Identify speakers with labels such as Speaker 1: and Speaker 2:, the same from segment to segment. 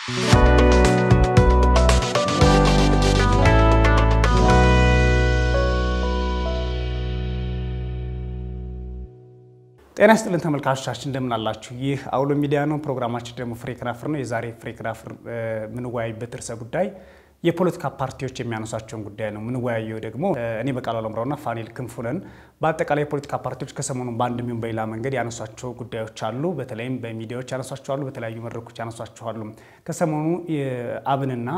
Speaker 1: ጤና ይስጥልን ተመልካቾቻችን እንደምን አላችሁ? ይህ አውሎ ሚዲያ ነው። ፕሮግራማችን ደግሞ ፍሬ ክራፍር ነው። የዛሬ ፍሬ ክራፍር የምንወያይበት ርዕሰ ጉዳይ የፖለቲካ ፓርቲዎች የሚያነሷቸውን ጉዳይ ነው የምንወያየው። ደግሞ እኔ በቃሉ አለምራውና ፋኒል ክንፉ ነን። በአጠቃላይ የፖለቲካ ፓርቲዎች ከሰሞኑ በአንድ ሚሆን በሌላ መንገድ ያነሷቸው ጉዳዮች አሉ። በተለይም በሚዲያዎች ያነሷቸዋሉ፣ በተለያዩ መድረኮች ያነሷቸዋሉ። ከሰሞኑ አብንና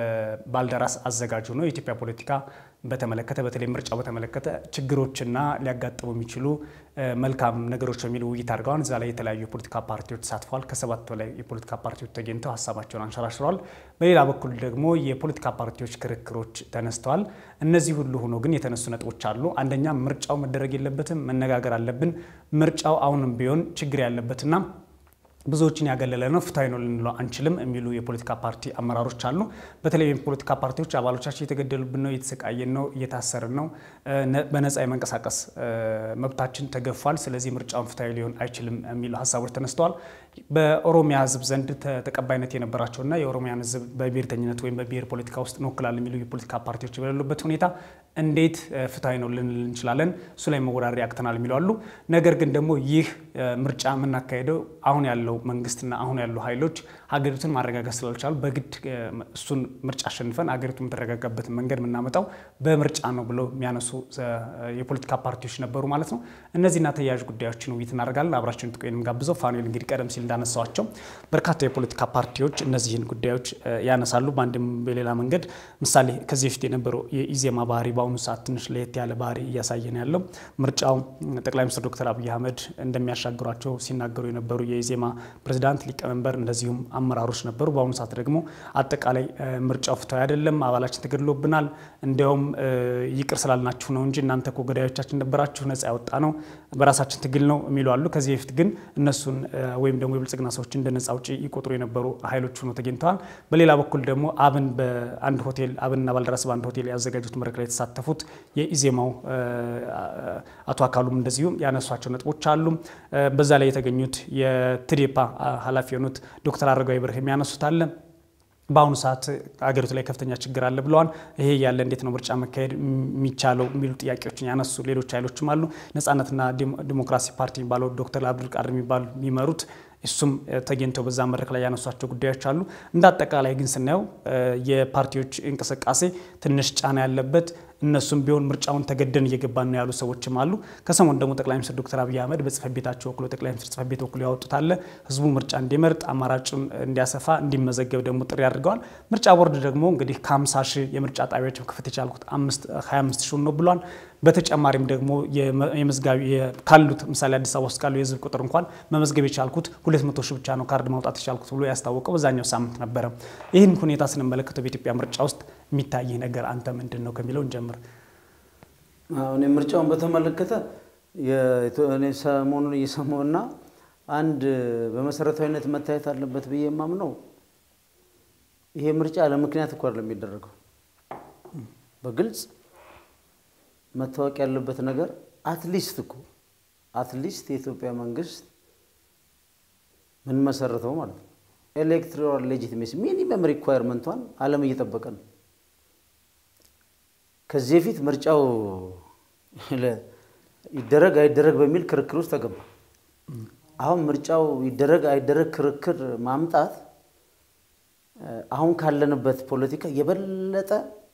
Speaker 1: ባልደራስ አዘጋጁ ነው የኢትዮጵያ ፖለቲካ በተመለከተ በተለይ ምርጫው በተመለከተ ችግሮችና ሊያጋጥሙ የሚችሉ መልካም ነገሮች በሚል ውይይት አድርገዋል። እዛ ላይ የተለያዩ የፖለቲካ ፓርቲዎች ተሳትፈዋል። ከሰባት በላይ የፖለቲካ ፓርቲዎች ተገኝተው ሀሳባቸውን አንሸራሽረዋል። በሌላ በኩል ደግሞ የፖለቲካ ፓርቲዎች ክርክሮች ተነስተዋል። እነዚህ ሁሉ ሆኖ ግን የተነሱ ነጥቦች አሉ። አንደኛ ምርጫው መደረግ የለበትም መነጋገር አለብን። ምርጫው አሁንም ቢሆን ችግር ያለበትና ብዙዎችን ያገለለ ነው፣ ፍትሐዊ ነው ልንለው አንችልም የሚሉ የፖለቲካ ፓርቲ አመራሮች አሉ። በተለይ የፖለቲካ ፓርቲዎች አባሎቻችን እየተገደሉብን ነው፣ እየተሰቃየን ነው፣ እየታሰርን ነው፣ በነፃ የመንቀሳቀስ መብታችን ተገፏል። ስለዚህ ምርጫውን ፍትሐዊ ሊሆን አይችልም የሚሉ ሀሳቦች ተነስተዋል። በኦሮሚያ ሕዝብ ዘንድ ተቀባይነት የነበራቸውና የኦሮሚያን ሕዝብ በብሔርተኝነት ወይም በብሔር ፖለቲካ ውስጥ እንወክላለን የሚሉ የፖለቲካ ፓርቲዎች በሌሉበት ሁኔታ እንዴት ፍትሐዊ ነው ልንል እንችላለን? እሱ ላይ መወዳደር ያቅተናል የሚሉ አሉ። ነገር ግን ደግሞ ይህ ምርጫ የምናካሄደው አሁን ያለው መንግስትና አሁን ያሉ ኃይሎች ሀገሪቱን ማረጋጋት ስላልቻሉ በግድ እሱን ምርጫ አሸንፈን ሀገሪቱ የምትረጋጋበትን መንገድ የምናመጣው በምርጫ ነው ብለው የሚያነሱ የፖለቲካ ፓርቲዎች ነበሩ ማለት ነው። እነዚህና ተያያዥ ጉዳዮችን ውይይት እናደርጋለን። አብራችን ጥቆንም ጋብዘው ፋኑኤል እንግዲህ ቀደም ሲል እንዳነሳዋቸው በርካታ የፖለቲካ ፓርቲዎች እነዚህን ጉዳዮች ያነሳሉ በአንድም በሌላ መንገድ። ምሳሌ ከዚህ በፊት የነበረው የኢዜማ ባህሪ በአሁኑ ሰዓት ትንሽ ለየት ያለ ባህሪ እያሳየን ያለው ምርጫው ጠቅላይ ሚኒስትር ዶክተር አብይ አህመድ እንደሚያሻግሯቸው ሲናገሩ የነበሩ የኢዜማ ፕሬዚዳንት ሊቀመንበር እንደዚሁም አመራሮች ነበሩ። በአሁኑ ሰዓት ደግሞ አጠቃላይ ምርጫው ፍትሐዊ አይደለም፣ አባላችን ተገድሎብናል፣ እንዲያውም ይቅር ስላልናችሁ ነው እንጂ እናንተ እኮ ገዳዮቻችን ነበራችሁ፣ ነጻ ያወጣ ነው በራሳችን ትግል ነው የሚሉ አሉ። ከዚህ በፊት ግን እነሱን ወይም ደግሞ የብልጽግና ሰዎች እንደ ነጻ አውጪ ይቆጥሩ የነበሩ ኃይሎች ሆነው ተገኝተዋል። በሌላ በኩል ደግሞ አብን በአንድ ሆቴል አብንና ባልደራስ በአንድ ሆቴል ያዘጋጁት መድረክ ላይ የተሳተፉት የኢዜማው አቶ አካሉም እንደዚሁም ያነሷቸው ነጥቦች አሉ። በዛ ላይ የተገኙት የትዴፓ ኃላፊ የሆኑት ዶክተር አረጋዊ በርሄ የሚያነሱት አለ። በአሁኑ ሰዓት አገሪቱ ላይ ከፍተኛ ችግር አለ ብለዋል። ይሄ ያለ እንዴት ነው ምርጫ መካሄድ የሚቻለው የሚሉ ጥያቄዎችን ያነሱ ሌሎች ኃይሎችም አሉ። ነጻነትና ዲሞክራሲ ፓርቲ የሚባለው ዶክተር አብዱልቃድር የሚባሉ የሚመሩት እሱም ተገኝተው በዛ መድረክ ላይ ያነሷቸው ጉዳዮች አሉ። እንደ አጠቃላይ ግን ስናየው የፓርቲዎች እንቅስቃሴ ትንሽ ጫና ያለበት እነሱም ቢሆን ምርጫውን ተገደን እየገባን ነው ያሉ ሰዎችም አሉ። ከሰሞኑ ደግሞ ጠቅላይ ሚኒስትር ዶክተር አብይ አህመድ በጽህፈት ቤታቸው ወክሎ ጠቅላይ ሚኒስትር ጽህፈት ቤት ወክሎ ያወጡት አለ ህዝቡ ምርጫ እንዲመርጥ አማራጩን እንዲያሰፋ እንዲመዘገብ ደግሞ ጥሪ አድርገዋል። ምርጫ ቦርድ ደግሞ እንግዲህ ከ50 ሺህ የምርጫ ጣቢያዎች መክፈት የቻልኩት 25 ሺህ ነው ብሏል። በተጨማሪም ደግሞ የመዝጋቢ ካሉት ምሳሌ አዲስ አበባ ውስጥ ካሉ የህዝብ ቁጥር እንኳን መመዝገብ የቻልኩት 200 ሺህ ብቻ ነው ካርድ ማውጣት የቻልኩት ብሎ ያስታወቀው በዛኛው ሳምንት ነበረ። ይህን ሁኔታ ስንመለከተው በኢትዮጵያ ምርጫ ውስጥ የሚታይ ነገር አንተ ምንድን ነው ከሚለው እንጀምር።
Speaker 2: እኔ ምርጫውን በተመለከተ እኔ ሰሞኑን እየሰማውና አንድ በመሰረታዊነት መታየት አለበት ብዬ የማምነው ይሄ ምርጫ ለምክንያት እኮ አይደለም የሚደረገው በግልጽ መታወቅ ያለበት ነገር አትሊስት እኮ አትሊስት የኢትዮጵያ መንግስት ምን መሰረተው ማለት ነው ኤሌክቶራል ሌጂቲሜሲ ሚኒመም ሪኳየርመንቷን ዓለም እየጠበቀ ነው። ከዚህ በፊት ምርጫው ይደረግ አይደረግ በሚል ክርክር ውስጥ ተገባ። አሁን ምርጫው ይደረግ አይደረግ ክርክር ማምጣት አሁን ካለንበት ፖለቲካ የበለጠ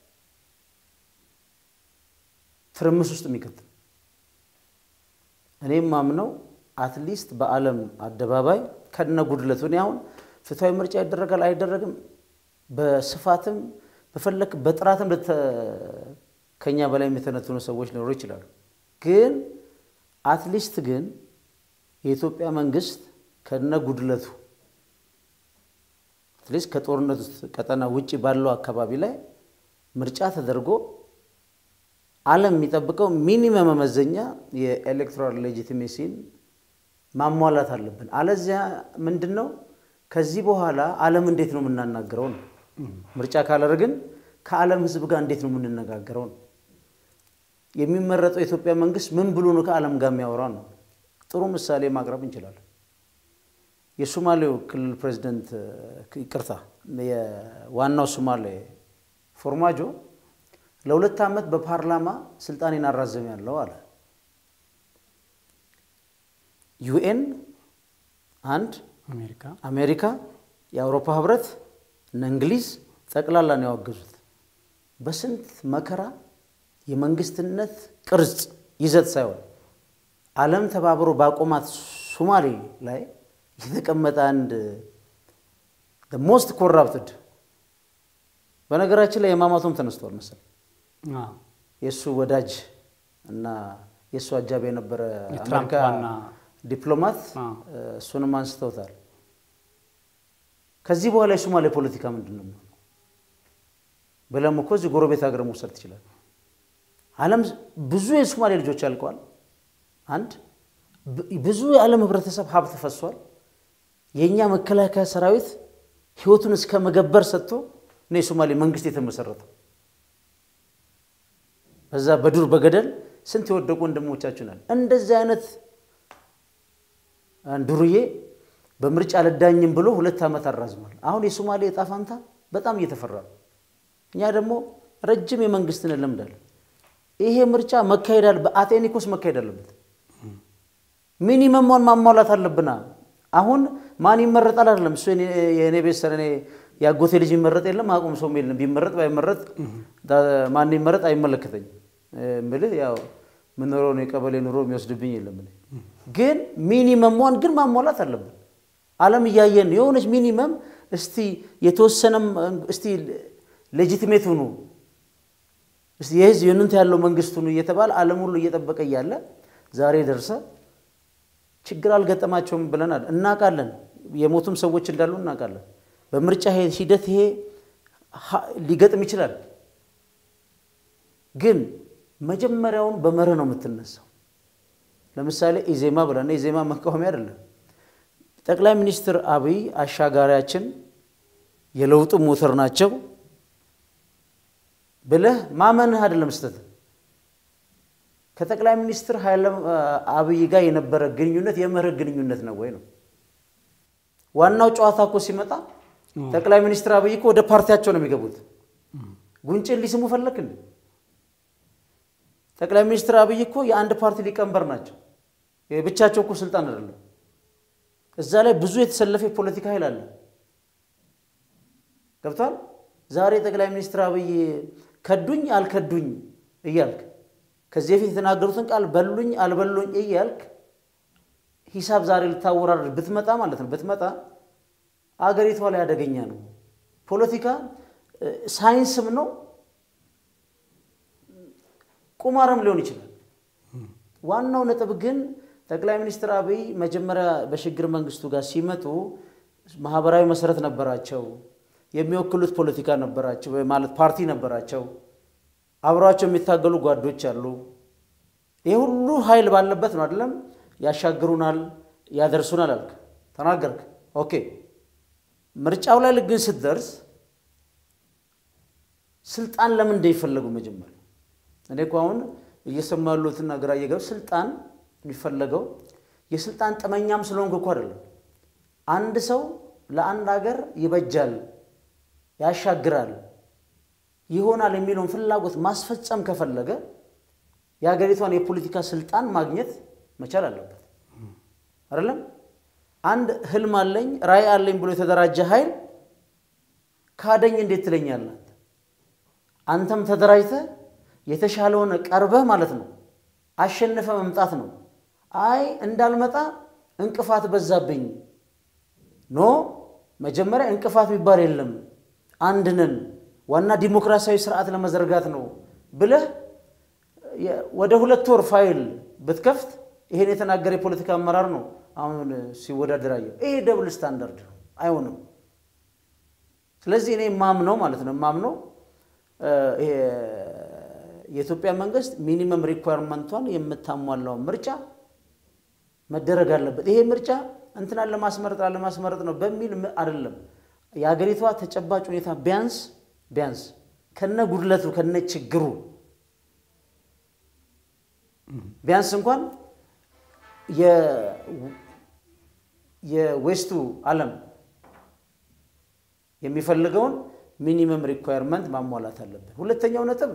Speaker 2: ትርምስ ውስጥ የሚከት እኔም ማምነው አትሊስት በዓለም አደባባይ ከነ ጉድለቱ እኔ አሁን ፍትሐዊ ምርጫ ይደረጋል አይደረግም በስፋትም በፈለክ በጥራትም ከኛ በላይ የተነተኑ ሰዎች ሊኖሩ ይችላሉ። ግን አትሊስት ግን የኢትዮጵያ መንግስት ከነ ጉድለቱ አትሊስት ከጦርነት ቀጠና ውጭ ባለው አካባቢ ላይ ምርጫ ተደርጎ ዓለም የሚጠብቀው ሚኒመም መመዘኛ የኤሌክቶራል ሌጂቲሜሲን ማሟላት አለብን። አለዚያ ምንድን ነው ከዚህ በኋላ ዓለም እንዴት ነው የምናናገረው ነው። ምርጫ ካላደረግን ከዓለም ሕዝብ ጋር እንዴት ነው የምንነጋገረው ነው። የሚመረጠው የኢትዮጵያ መንግስት ምን ብሎ ነው ከዓለም ጋር የሚያወራው ነው። ጥሩ ምሳሌ ማቅረብ እንችላለን። የሶማሌው ክልል ፕሬዚደንት ይቅርታ፣ የዋናው ሶማሌ ፎርማጆ ለሁለት ዓመት በፓርላማ ስልጣኔን አራዘም ያለው አለ። ዩኤን አንድ፣
Speaker 1: አሜሪካ
Speaker 2: አሜሪካ፣ የአውሮፓ ህብረት እነ እንግሊዝ ጠቅላላ ነው ያወገዙት። በስንት መከራ የመንግስትነት ቅርጽ ይዘት ሳይሆን ዓለም ተባብሮ ባቆማት ሶማሌ ላይ የተቀመጠ አንድ ሞስት ኮራፕትድ በነገራችን ላይ የማማቶም ተነስቷል መሰል
Speaker 1: አዎ።
Speaker 2: የእሱ ወዳጅ እና የእሱ አጃቢ የነበረ
Speaker 1: የትራምፕ
Speaker 2: አሜሪካ
Speaker 1: ዋና
Speaker 2: ዲፕሎማት
Speaker 1: አዎ።
Speaker 2: እሱንም አንስተውታል። ከዚህ በኋላ የሶማሌ ፖለቲካ ምንድን ነው የሚሆነው? ብለም እኮ እዚህ ጎረቤት ሀገር መውሰድ ትችላል። ዓለም ብዙ የሶማሌ ልጆች አልቀዋል። አንድ ብ- ብዙ የዓለም ህብረተሰብ ሀብት ፈሷል። የእኛ መከላከያ ሰራዊት ህይወቱን እስከ መገበር ሰጥቶ ነው የሶማሌ መንግስት የተመሰረተው። በዛ በዱር በገደል ስንት የወደቁ ወንድሞቻችን አሉ። እንደዚህ አይነት ዱርዬ በምርጫ አልዳኝም ብሎ ሁለት ዓመት አራዝሟል። አሁን የሶማሌ ዕጣ ፋንታ በጣም እየተፈራ ነው። እኛ ደግሞ ረጅም የመንግስትን ልምድ አለ። ይሄ ምርጫ መካሄድ አለ በአቴኒኮስ መካሄድ አለበት። ሚኒመሟን ማሟላት አለብና አሁን ማን ይመረጣል አይደለም እሱ የኔ- የእኔ ቤት ሰር እኔ የአጎቴ ልጅ ይመረጥ የለም አቁም ሰውም የለም ቢመረጥ ባይመረጥ ዳ- ማን ይመረጥ አይመለከተኝም እምልህ ያው ምኖረውን የቀበሌ ኑሮ የሚወስድብኝ የለም እኔ ግን ሚኒመሟን ግን ማሟላት አለብን ዓለም እያየን የሆነች ሚኒመም እስቲ የተወሰነም እስቲ ሌጂቲሜት ሁኑ እስቲ የህዝብ የኑንት ያለው መንግስት ሁኑ እየተባለ ዓለም ሁሉ እየጠበቀ እያለ ዛሬ ደርሰ ችግር አልገጠማቸውም ብለናል። እናውቃለን። የሞቱም ሰዎች እንዳሉ እናውቃለን። በምርጫ ሂ- ሂደት ይሄ ሀ- ሊገጥም ይችላል። ግን መጀመሪያውን በመርህ ነው የምትነሳው። ለምሳሌ ኢዜማ ብለን ኢዜማ መቃወሚያ አይደለም። ጠቅላይ ሚኒስትር አብይ አሻጋሪያችን የለውጡ ሞተር ናቸው ብለህ ማመንህ አይደለም ስህተት ከጠቅላይ ሚኒስትር ኃይለ አብይ ጋር የነበረ ግንኙነት የመርህ ግንኙነት ነው ወይ ነው? ዋናው ጨዋታ እኮ ሲመጣ ጠቅላይ ሚኒስትር አብይ እኮ ወደ ፓርቲያቸው ነው የሚገቡት። ጉንጭን ሊስሙ ፈለክ እንዴ? ጠቅላይ ሚኒስትር አብይ እኮ የአንድ ፓርቲ ሊቀመንበር ናቸው። የብቻቸው እኮ ስልጣን አይደለም። እዛ ላይ ብዙ የተሰለፈ የፖለቲካ ኃይል አለ። ገብቷል። ዛሬ ጠቅላይ ሚኒስትር አብይ ከዱኝ አልከዱኝ እያልክ ከዚህ በፊት የተናገሩትን ቃል በሉኝ አልበሉኝ እያልክ ሂሳብ ዛሬ ልታወራርድ ብትመጣ ማለት ነው ብትመጣ አገሪቷ ላይ አደገኛ ነው። ፖለቲካ እ፣ ሳይንስም ነው ቁማርም ሊሆን ይችላል። ዋናው ነጥብ ግን ጠቅላይ ሚኒስትር አብይ መጀመሪያ በሽግግር መንግስቱ ጋር ሲመጡ ማህበራዊ መሰረት ነበራቸው፣ የሚወክሉት ፖለቲካ ነበራቸው ወይ ማለት ፓርቲ ነበራቸው፣ አብረዋቸው የሚታገሉ ጓዶች አሉ። ይህ ሁሉ ኃይል ባለበት ነው አይደለም ያሻግሩናል፣ ያደርሱናል አልክ ተናገርክ። ኦኬ ምርጫው ላይ ግን ስትደርስ ስልጣን ለምን እንደሚፈለጉ መጀመሪያ እኔ እኮ አሁን እየሰሙ ያሉትና ግራ እየገቡ ስልጣን የሚፈለገው የስልጣን ጥመኛም ስለሆንክ እኮ አይደለም። አንድ ሰው ለአንድ ሀገር ይበጃል፣ ያሻግራል፣ ይሆናል የሚለውን ፍላጎት ማስፈጸም ከፈለገ የሀገሪቷን የፖለቲካ ስልጣን ማግኘት መቻል አለበት። አይደለም አንድ ህልም አለኝ ራዕይ አለኝ ብሎ የተደራጀ ኃይል ካደኝ እንዴት ትለኛለህ? አንተ? አንተም ተደራጅተህ የተሻለውን ቀርበህ ማለት ነው አሸንፈ መምጣት ነው። አይ እንዳልመጣ እንቅፋት በዛብኝ። ኖ መጀመሪያ እንቅፋት የሚባል የለም፣ አንድ ነን፣ ዋና ዲሞክራሲያዊ ስርዓት ለመዘርጋት ነው ብለህ የ- ወደ ሁለት ወር ፋይል ብትከፍት ይሄን የተናገረ የፖለቲካ አመራር ነው አሁን ሲወዳደር አየሁ። ይሄ ደብል ስታንዳርድ ነው፣ አይሆንም። ስለዚህ እኔ ማምነው ማለት ነው ማምነው ይሄ የኢትዮጵያ መንግስት ሚኒመም ሪኳርመንቷን የምታሟላው ምርጫ መደረግ አለበት። ይሄ ምርጫ እንትናን ለማስመረጥ ለማስመረጥ ነው በሚል ም- አይደለም። የሀገሪቷ ተጨባጭ ሁኔታ ቢያንስ ቢያንስ ከነ ጉድለቱ ከነ ችግሩ ቢያንስ እንኳን የ- የዌስቱ ዓለም የሚፈልገውን ሚኒመም ሪኳየርመንት ማሟላት አለብን። ሁለተኛው ነጥብ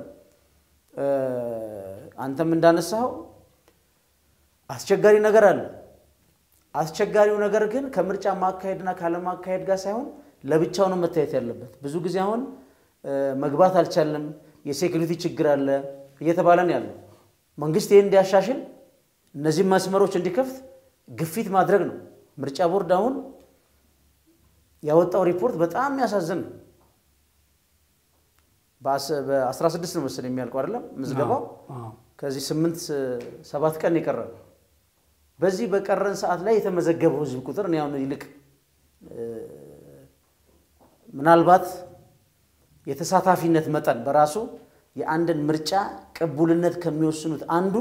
Speaker 2: አንተም እንዳነሳኸው አስቸጋሪ ነገር አለ። አስቸጋሪው ነገር ግን ከምርጫ ማካሄድና ካለማካሄድ ጋር ሳይሆን ለብቻው ነው መታየት ያለበት። ብዙ ጊዜ አሁን መግባት አልቻልንም፣ የሴኩሪቲ ችግር አለ እየተባለ ነው ያለው። መንግስት ይህን እንዲያሻሽል እነዚህ መስመሮች እንዲከፍት ግፊት ማድረግ ነው። ምርጫ ቦርድ አሁን ያወጣው ሪፖርት በጣም የሚያሳዝን ነው። በ16 ነው መሰለኝ የሚያልቀው አይደለም ምዝገባው። ከዚህ ስምንት ሰባት ቀን የቀረ በዚህ በቀረን ሰዓት ላይ የተመዘገበው ህዝብ ቁጥር እኔ አሁን ይልቅ ምናልባት የተሳታፊነት መጠን በራሱ የአንድን ምርጫ ቅቡልነት ከሚወስኑት አንዱ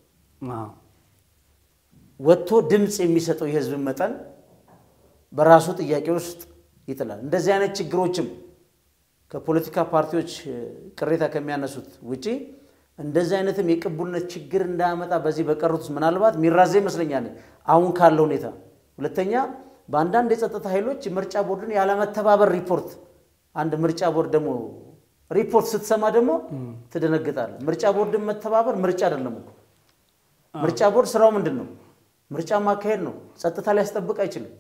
Speaker 2: ወጥቶ ድምፅ የሚሰጠው የህዝብ መጠን በራሱ ጥያቄ ውስጥ ይጥላል። እንደዚህ አይነት ችግሮችም ከፖለቲካ ፓርቲዎች ቅሬታ ከሚያነሱት ውጪ እንደዚህ አይነትም የቅቡልነት ችግር እንዳያመጣ በዚህ በቀሩት ውስጥ ምናልባት ሚራዘ ይመስለኛል አሁን ካለው ሁኔታ። ሁለተኛ በአንዳንድ የጸጥታ ኃይሎች ምርጫ ቦርድን ያለመተባበር ሪፖርት አንድ ምርጫ ቦርድ ደግሞ ሪፖርት ስትሰማ ደግሞ ትደነግጣለህ። ምርጫ ቦርድን መተባበር ምርጫ አይደለም እኮ። ምርጫ ቦርድ ስራው ምንድን ነው? ምርጫ ማካሄድ ነው። ጸጥታ ሊያስጠብቅ አይችልም።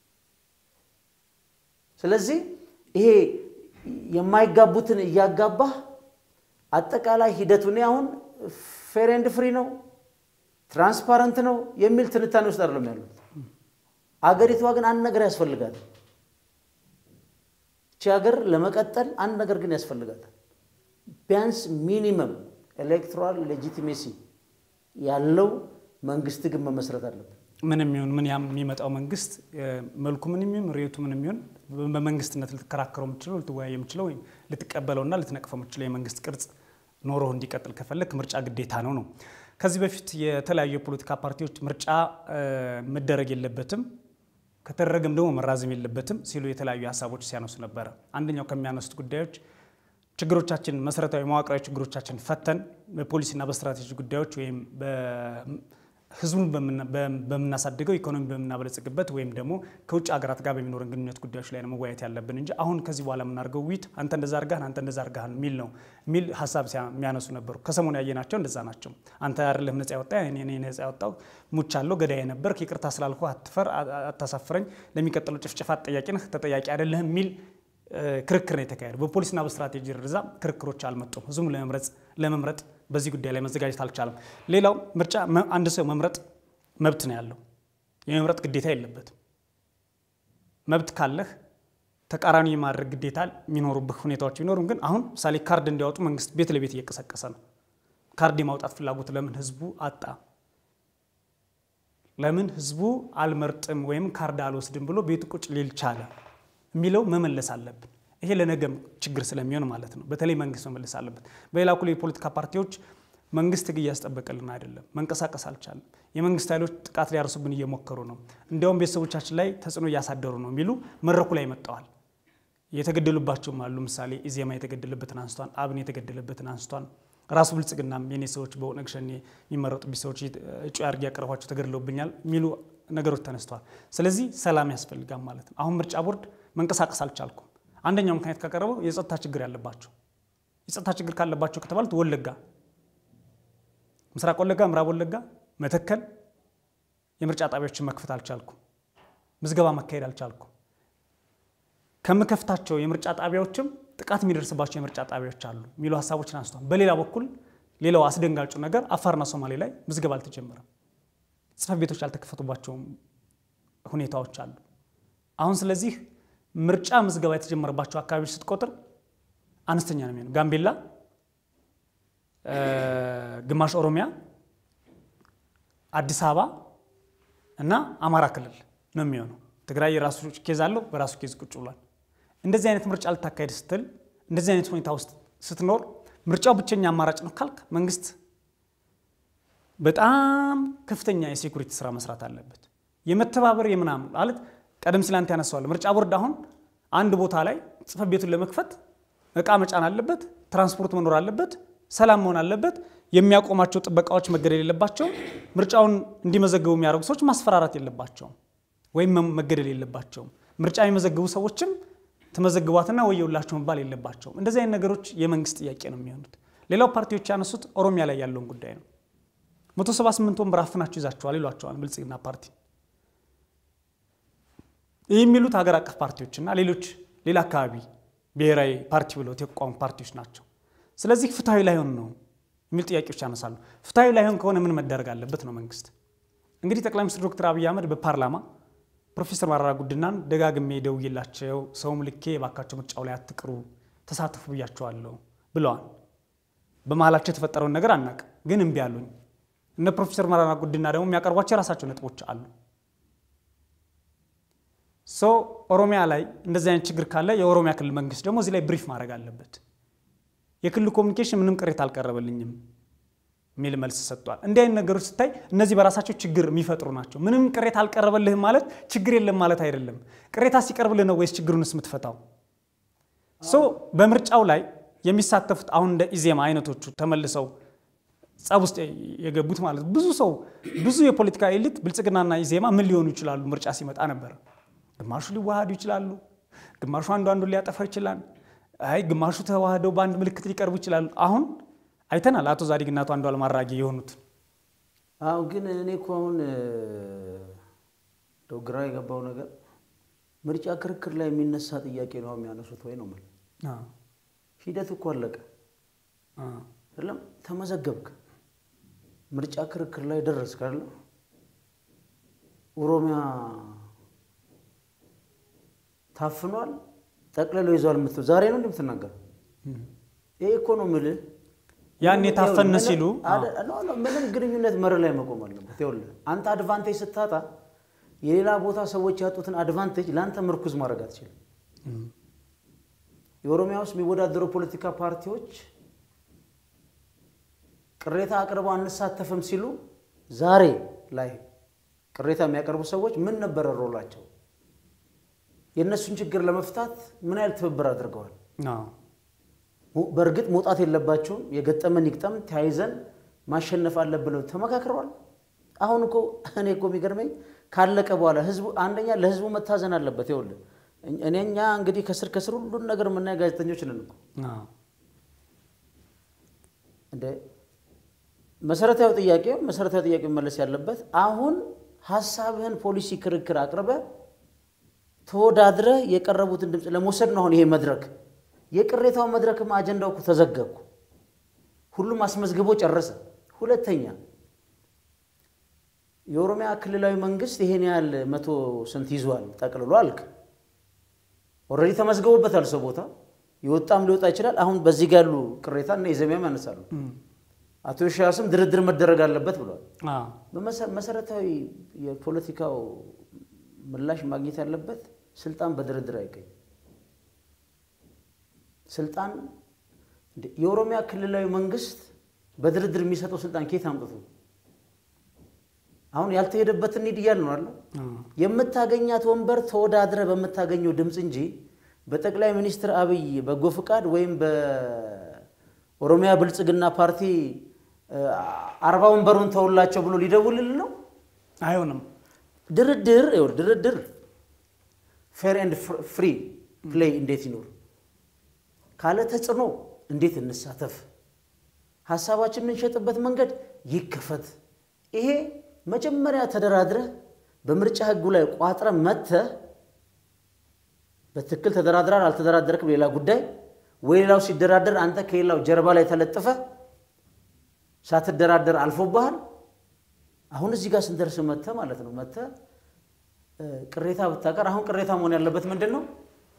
Speaker 2: ስለዚህ ይሄ የማይጋቡትን እያጋባህ አጠቃላይ ሂደቱ እኔ አሁን ፌር ኤንድ ፍሪ ነው ትራንስፓረንት ነው የሚል ትንታኔ ውስጥ አይደለም ያሉት። አገሪቷ ግን አንድ ነገር ያስፈልጋታል። እቺ ሀገር ለመቀጠል አንድ ነገር ግን ያስፈልጋታል። ቢያንስ ሚኒመም ኤሌክቶራል ሌጂቲሜሲ ያለው መንግስት ግን መመስረት አለበት።
Speaker 1: ምን የሚሆን ምን ያም የሚመጣው መንግስት መልኩ ምን የሚሆን ሬቱ ምን የሚሆን በመንግስትነት ልትከራከረው የምችለው ልትወያይ የምችለው ወይም ልትቀበለውና ልትነቅፈው የምችለው የመንግስት ቅርጽ ኖሮ እንዲቀጥል ከፈለግ ምርጫ ግዴታ ነው ነው። ከዚህ በፊት የተለያዩ የፖለቲካ ፓርቲዎች ምርጫ መደረግ የለበትም ከተደረገም ደግሞ መራዘም የለበትም ሲሉ የተለያዩ ሀሳቦች ሲያነሱ ነበረ። አንደኛው ከሚያነሱት ጉዳዮች ችግሮቻችን መሰረታዊ መዋቅራዊ ችግሮቻችን ፈተን በፖሊሲና በስትራቴጂ ጉዳዮች ወይም ህዝቡን በምናሳድገው ኢኮኖሚ በምናበለጽግበት ወይም ደግሞ ከውጭ ሀገራት ጋር በሚኖረን ግንኙነት ጉዳዮች ላይ ነው መወያየት ያለብን እንጂ አሁን ከዚህ በኋላ የምናደርገው ውይይት አንተ እንደዛ አርጋህን አንተ እንደዛ አርጋህን የሚል ነው የሚል ሀሳብ የሚያነሱ ነበሩ። ከሰሞኑ ያየናቸው እንደዛ ናቸው። አንተ አይደለህም ነጻ ያወጣ እኔ ነጻ ያወጣው ሙቻለሁ፣ ገዳይ ነበርክ፣ ይቅርታ ስላልኩ አትፈር፣ አታሳፍረኝ፣ ለሚቀጥለው ጭፍጨፋ ተጠያቂ ነህ፣ ተጠያቂ አይደለህም የሚል ክርክር ነው የተካሄደው። በፖሊስና በስትራቴጂ ደረጃ ክርክሮች አልመጡም። ህዝቡም ለመምረጥ በዚህ ጉዳይ ላይ መዘጋጀት አልቻለም። ሌላው ምርጫ አንድ ሰው መምረጥ መብት ነው ያለው፣ የመምረጥ ግዴታ የለበትም። መብት ካለህ ተቃራኒ የማድረግ ግዴታ የሚኖሩብህ ሁኔታዎች ቢኖሩም ግን አሁን ምሳሌ ካርድ እንዲያወጡ መንግስት ቤት ለቤት እየቀሰቀሰ ነው። ካርድ የማውጣት ፍላጎት ለምን ህዝቡ አጣ? ለምን ህዝቡ አልመርጥም ወይም ካርድ አልወስድም ብሎ ቤቱ ቁጭ ሊል ቻለ የሚለው መመለስ አለብን። ይሄ ለነገም ችግር ስለሚሆን ማለት ነው። በተለይ መንግስት መመለስ አለበት። በሌላ ኩል የፖለቲካ ፓርቲዎች መንግስት ህግ እያስጠበቀልን አይደለም፣ መንቀሳቀስ አልቻለም። የመንግስት ኃይሎች ጥቃት ሊያርሱብን እየሞከሩ ነው፣ እንዲያውም ቤተሰቦቻችን ላይ ተጽዕኖ እያሳደሩ ነው የሚሉ መድረኩ ላይ መጥተዋል። የተገደሉባቸውም አሉ። ምሳሌ ኢዜማ የተገደለበትን አንስቷን፣ አብን የተገደለበትን አንስቷን። ራሱ ብልጽግናም የኔ ሰዎች በኦነግ ሸኔ የሚመረጡብኝ ሰዎች እጩ አድርጌ ያቀረቧቸው ተገድለውብኛል የሚሉ ነገሮች ተነስተዋል። ስለዚህ ሰላም ያስፈልጋል ማለት ነው። አሁን ምርጫ ቦርድ መንቀሳቀስ አልቻልኩም። አንደኛው ምክንያት ካቀረበው የጸጥታ ችግር ያለባቸው የጸጥታ ችግር ካለባቸው ከተባሉት ወለጋ፣ ምስራቅ ወለጋ፣ ምዕራብ ወለጋ፣ መተከል የምርጫ ጣቢያዎችን መክፈት አልቻልኩም፣ ምዝገባ መካሄድ አልቻልኩም። ከምከፍታቸው የምርጫ ጣቢያዎችም ጥቃት የሚደርስባቸው የምርጫ ጣቢያዎች አሉ የሚሉ ሀሳቦችን አንስቷል። በሌላ በኩል ሌላው አስደንጋጩ ነገር አፋርና ሶማሌ ላይ ምዝገባ አልተጀመረም፣ ጽሕፈት ቤቶች ያልተከፈቱባቸውም ሁኔታዎች አሉ። አሁን ስለዚህ ምርጫ ምዝገባ የተጀመረባቸው አካባቢዎች ስትቆጥር አነስተኛ ነው የሚሆነው። ጋምቤላ፣ ግማሽ ኦሮሚያ፣ አዲስ አበባ እና አማራ ክልል ነው የሚሆነው። ትግራይ የራሱ ኬዝ አለው፣ በራሱ ኬዝ ቁጭ ብሏል። እንደዚህ አይነት ምርጫ ልታካሄድ ስትል እንደዚህ አይነት ሁኔታ ውስጥ ስትኖር ምርጫው ብቸኛ አማራጭ ነው ካልክ መንግስት በጣም ከፍተኛ የሴኩሪቲ ስራ መስራት አለበት። የመተባበር የምናምን ማለት ቀደም ሲል አንተ ያነሳዋል። ምርጫ ቦርድ አሁን አንድ ቦታ ላይ ጽሕፈት ቤቱን ለመክፈት እቃ መጫን አለበት፣ ትራንስፖርት መኖር አለበት፣ ሰላም መሆን አለበት። የሚያቆማቸው ጥበቃዎች መገደል የለባቸውም። ምርጫውን እንዲመዘገቡ የሚያደርጉ ሰዎች ማስፈራራት የለባቸውም። ወይም መገደል የለባቸውም። ምርጫ የሚመዘግቡ ሰዎችም ተመዘግቧትና ወየውላቸው መባል የለባቸውም። እንደዚህ አይነት ነገሮች የመንግስት ጥያቄ ነው የሚሆኑት። ሌላው ፓርቲዎች ያነሱት ኦሮሚያ ላይ ያለውን ጉዳይ ነው። መቶ ሰባ ስምንት ወንበር አፍናችሁ ይዛችኋል ይሏቸዋል ብልጽግና ፓርቲ። ይህ የሚሉት ሀገር አቀፍ ፓርቲዎችና ሌሎች ሌላ አካባቢ ብሔራዊ ፓርቲ ብለው የተቋሙ ፓርቲዎች ናቸው። ስለዚህ ፍትሐዊ ላይሆን ነው የሚል ጥያቄዎች ያነሳሉ። ፍትሐዊ ላይሆን ከሆነ ምን መደረግ አለበት ነው መንግስት። እንግዲህ ጠቅላይ ሚኒስትር ዶክተር አብይ አህመድ በፓርላማ ፕሮፌሰር መረራ ጉዲናን ደጋግሜ ደውዬላቸው ሰውም ልኬ የባካቸው ምርጫው ላይ አትቅሩ፣ ተሳተፉ ብያቸዋለሁ ብለዋል። በመሀላቸው የተፈጠረውን ነገር አናውቅም፣ ግን እምቢ አሉኝ። እነ ፕሮፌሰር መረራ ጉዲና ደግሞ የሚያቀርቧቸው የራሳቸው ነጥቦች አሉ። ሶ ኦሮሚያ ላይ እንደዚህ አይነት ችግር ካለ የኦሮሚያ ክልል መንግስት ደግሞ እዚህ ላይ ብሪፍ ማድረግ አለበት። የክልሉ ኮሚኒኬሽን ምንም ቅሬታ አልቀረበልኝም የሚል መልስ ሰጥቷል። እንዲህ አይነት ነገሮች ስታይ እነዚህ በራሳቸው ችግር የሚፈጥሩ ናቸው። ምንም ቅሬታ አልቀረበልህም ማለት ችግር የለም ማለት አይደለም። ቅሬታ ሲቀርብልህ ነው ወይስ ችግሩንስ የምትፈታው? ሶ በምርጫው ላይ የሚሳተፉት አሁን እንደ ኢዜማ አይነቶቹ ተመልሰው ጸብ ውስጥ የገቡት ማለት ብዙ ሰው ብዙ የፖለቲካ ኤሊት ብልጽግናና ኢዜማ ምን ሊሆኑ ይችላሉ ምርጫ ሲመጣ ነበር። ግማሹ ሊዋሃዱ ይችላሉ፣ ግማሹ አንዱ አንዱን ሊያጠፋ ይችላል። አይ ግማሹ ተዋህደው በአንድ ምልክት ሊቀርቡ ይችላሉ። አሁን አይተናል አቶ ዛዲግና አቶ አንዱዓለም አራጌ የሆኑት።
Speaker 2: አዎ ግን እኔ እኮ አሁን እንደው ግራ የገባው ነገር ምርጫ ክርክር ላይ የሚነሳ ጥያቄ ነው የሚያነሱት ወይ ነው የምልህ። ሂደት እኮ አለቀ አይደለም? ተመዘገብክ፣ ምርጫ ክርክር ላይ ደረስክ አይደለ? ኦሮሚያ ታፍኗል፣ ጠቅልሎ ይዟል የምትለው ዛሬ ነው እንደምትናገረው። ይሄ እኮ ነው የምልህ
Speaker 1: ያን የታፈነ ሲሉ
Speaker 2: ምንም ግንኙነት መርህ ላይ መቆም አለበት። ይኸውልህ አንተ አድቫንቴጅ ስታጣ የሌላ ቦታ ሰዎች ያጡትን አድቫንቴጅ ለአንተ ምርኩዝ ማድረግ አትችልም። የኦሮሚያ ውስጥ የሚወዳደሩ ፖለቲካ ፓርቲዎች ቅሬታ አቅርበው አንሳተፍም ሲሉ ዛሬ ላይ ቅሬታ የሚያቀርቡ ሰዎች ምን ነበረ ሮላቸው? የእነሱን ችግር ለመፍታት ምን ያህል ትብብር አድርገዋል? በእርግጥ መውጣት የለባቸውም። የገጠመን ይግጠም፣ ተያይዘን ማሸነፍ አለብን ብለው ተመካክረዋል። አሁን እኮ እኔ እኮ የሚገርመኝ ካለቀ በኋላ ህዝቡ አንደኛ ለህዝቡ መታዘን አለበት። ይኸውልህ እኔ እኛ እንግዲህ ከስር ከስር ሁሉን ነገር የምናየ ጋዜጠኞች ነን እኮ እንደ መሰረታዊ ጥያቄ መሰረታዊ ጥያቄ መመለስ ያለበት አሁን ሀሳብህን ፖሊሲ ክርክር አቅርበ ተወዳድረህ የቀረቡትን ድምፅ ለመውሰድ ነው አሁን ይሄ መድረክ የቅሬታው መድረክም አጀንዳው እኮ ተዘገብኩ። ሁሉም አስመዝግቦ ጨረሰ። ሁለተኛ የኦሮሚያ ክልላዊ መንግስት ይሄን ያህል መቶ ስንት ይዟል ጠቅልሎ አልክ። ኦልሬዲ ተመዝግቦበታል። ሰው ቦታ የወጣም ሊወጣ ይችላል። አሁን በዚህ ጋር ያሉ ቅሬታ እና የዘሚያም ያነሳሉ። አቶ ሺያስም ድርድር መደረግ አለበት ብሏል። መሰረታዊ የፖለቲካው ምላሽ ማግኘት ያለበት ስልጣን በድርድር አይገኝም። ስልጣን የኦሮሚያ ክልላዊ መንግስት በድርድር የሚሰጠው ስልጣን ከየት አምጥቶ አሁን ያልተሄደበትን ኒድ እያል ነው አለ የምታገኛት ወንበር ተወዳድረ በምታገኘው ድምፅ እንጂ በጠቅላይ ሚኒስትር አብይ በጎ ፍቃድ ወይም በኦሮሚያ ብልጽግና ፓርቲ አርባ ወንበሩን ተውላቸው ብሎ ሊደውልል ነው።
Speaker 1: አይሆንም።
Speaker 2: ድርድር ድርድር ፌር ኤንድ ፍሪ ፕሌይ እንዴት ይኖር ካለ ተጽዕኖ እንዴት እንሳተፍ፣ ሀሳባችን የምንሸጥበት መንገድ ይከፈት። ይሄ መጀመሪያ ተደራድረህ በምርጫ ህጉ ላይ ቋጥረ መጥተህ በትክክል ተደራድራል አልተደራደርክም ሌላ ጉዳይ፣ ወይ ሌላው ሲደራደር አንተ ከሌላው ጀርባ ላይ ተለጥፈ ሳትደራደር አልፎብሃል። አሁን እዚህ ጋር ስንደርስ መጥተህ ማለት ነው መጥተህ ቅሬታ ብታቀር አሁን ቅሬታ መሆን ያለበት ምንድን ነው?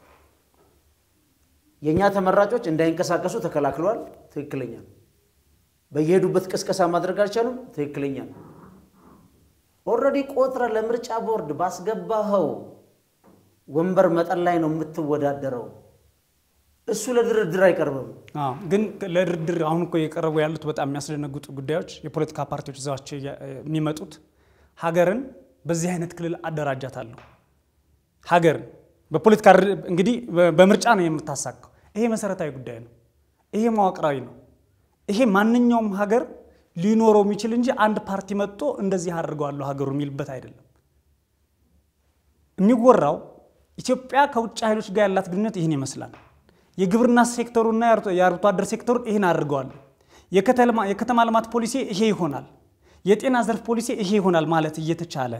Speaker 2: የእኛ ተመራጮች እንዳይንቀሳቀሱ ተከላክለዋል። ትክክለኛ ነው። በየሄዱበት ቅስቀሳ ማድረግ አልቻሉም። ትክክለኛ ነው። ኦልሬዲ ቆጥረ ለምርጫ ቦርድ ባስገባኸው ወንበር መጠን ላይ ነው የምትወዳደረው። እሱ ለድርድር አይቀርብም።
Speaker 1: ግን ለድርድር አሁን እኮ የቀረቡ ያሉት በጣም የሚያስደነግጡ ጉዳዮች የፖለቲካ ፓርቲዎች ይዘዋቸው የሚመጡት ሀገርን በዚህ አይነት ክልል አደራጃታለሁ ሀገርን በፖለቲካ እንግዲህ በምርጫ ነው የምታሳካው። ይሄ መሰረታዊ ጉዳይ ነው። ይሄ መዋቅራዊ ነው። ይሄ ማንኛውም ሀገር ሊኖረው የሚችል እንጂ አንድ ፓርቲ መጥቶ እንደዚህ አድርገዋለሁ ሀገሩ የሚልበት አይደለም። የሚወራው ኢትዮጵያ ከውጭ ኃይሎች ጋር ያላት ግንኙነት ይህን ይመስላል። የግብርና ሴክተሩና የአርብቶ አደር ሴክተሩን ይህን አድርገዋል። የከተማ ልማት ፖሊሲ ይሄ ይሆናል፣ የጤና ዘርፍ ፖሊሲ ይሄ ይሆናል ማለት እየተቻለ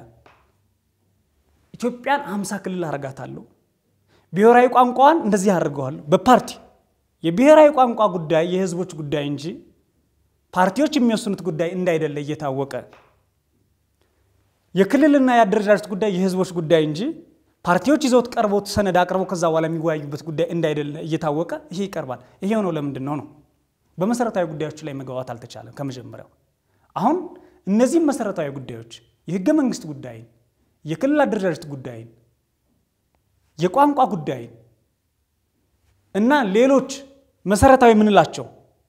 Speaker 1: ኢትዮጵያን አምሳ ክልል አረጋታለሁ፣ ብሔራዊ ቋንቋዋን እንደዚህ አድርገዋለሁ። በፓርቲ የብሔራዊ ቋንቋ ጉዳይ የህዝቦች ጉዳይ እንጂ ፓርቲዎች የሚወስኑት ጉዳይ እንዳይደለ እየታወቀ የክልልና የአደረጃጀት ጉዳይ የህዝቦች ጉዳይ እንጂ ፓርቲዎች ይዘውት ቀርበው ሰነድ አቅርበው ከዛ በኋላ የሚወያዩበት ጉዳይ እንዳይደለ እየታወቀ ይሄ ይቀርባል። ይሄ የሆነው ለምንድን ነው ነው? በመሰረታዊ ጉዳዮች ላይ መግባባት አልተቻለም ከመጀመሪያው። አሁን እነዚህም መሰረታዊ ጉዳዮች የህገ መንግስት ጉዳይን፣ የክልል አደረጃጀት ጉዳይን፣ የቋንቋ ጉዳይን እና ሌሎች መሰረታዊ የምንላቸው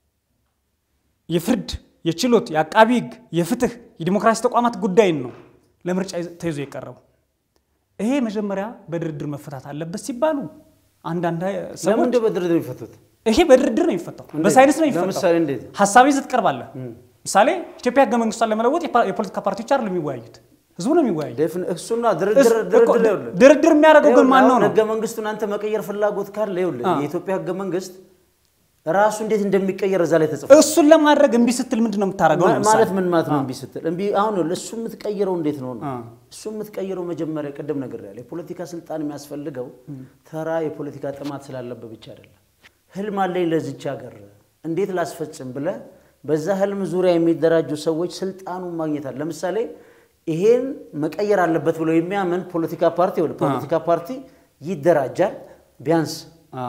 Speaker 1: የፍርድ፣ የችሎት፣ የአቃቢ ህግ፣ የፍትህ፣ የዲሞክራሲ ተቋማት ጉዳይን ነው ለምርጫ ተይዞ የቀረበው። ይሄ መጀመሪያ በድርድር መፈታት አለበት ሲባሉ አንዳንድ ሰዎች
Speaker 2: ለምንድን በድርድር የሚፈቱት?
Speaker 1: ይሄ በድርድር ነው የሚፈታው፣ በሳይንስ ነው የሚፈታው።
Speaker 2: ለምሳሌ እንዴት?
Speaker 1: ሀሳብ ይዘህ ትቀርባለህ። ምሳሌ ኢትዮጵያ ህገ መንግስቷን ለመለወጥ የፖለቲካ ፓርቲዎች አይደለም የሚወያዩት፣ ህዝቡ ነው የሚወያዩ።
Speaker 2: ዴፍን- እሱና ድርድር ድርድር ይኸውልህ
Speaker 1: ድርድር የሚያደርገው ግን ማን ነው
Speaker 2: አሁን
Speaker 1: ነው?
Speaker 2: ህገ መንግስቱን አንተ መቀየር ፍላጎት ካለ ይኸውልህ የኢትዮጵያ ህገ መንግስት ራሱ እንዴት እንደሚቀየር እዛ ላይ ተጽፏል።
Speaker 1: እሱን ለማድረግ እምቢ ስትል ምንድን ነው የምታደርገው?
Speaker 2: ማ-
Speaker 1: ለምሳሌ
Speaker 2: ማለት ምን ማለት ነው? እምቢ ስትል እምቢ አሁን ይኸውልህ እሱ የምትቀይረው እንዴት ነው ነው? እሱ የምትቀይረው መጀመሪያ ቅድም ነገር ያለ የፖለቲካ ስልጣን የሚያስፈልገው ተራ የፖለቲካ ጥማት ስላለበት ብቻ አይደለም። ህልም አለኝ ለዚች ሀገር እንዴት ላስፈጽም ብለህ በዛ ህልም ዙሪያ የሚደራጁ ሰዎች ስልጣኑን ማግኘት አለ። ለምሳሌ ይሄን መቀየር አለበት ብሎ የሚያምን ፖለቲካ ፓርቲ ይኸውልህ ፖለቲካ ፓርቲ ይደራጃል ቢያንስ
Speaker 1: አ፣